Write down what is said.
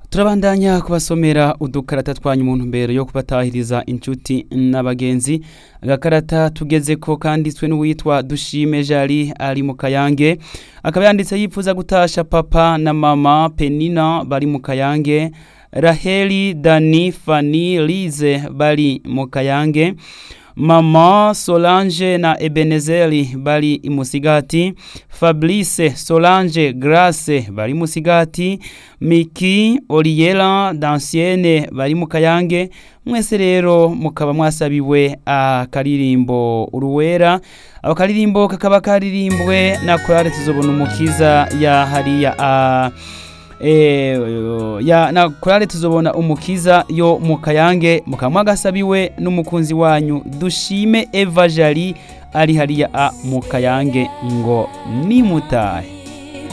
turabandanya kubasomera udukarata twanyu mu ntumbero yo kubatahiriza inshuti n'abagenzi agakarata tugeze ko kanditswe n'uwitwa dushime jari ari mu kayange akaba yanditse yifuza gutasha papa na mama penina bari mu kayange raheli dani fani lize bari mu kayange mama solange na ebenezeri bari imusigati fabrice solange grace bari musigati miki oriela dansiene bari mu kayange mwese rero mukaba mwasabiwe akaririmbo uruwera ako karirimbo kakaba karirimbwe na korale tuzobona umukiza ya hariya a Eh, ya na korale tuzobona umukiza yo mu kayange mukaba mwagasabiwe n'umukunzi wanyu dushime eva jari ari hariya a mu kayange ngo nimutahe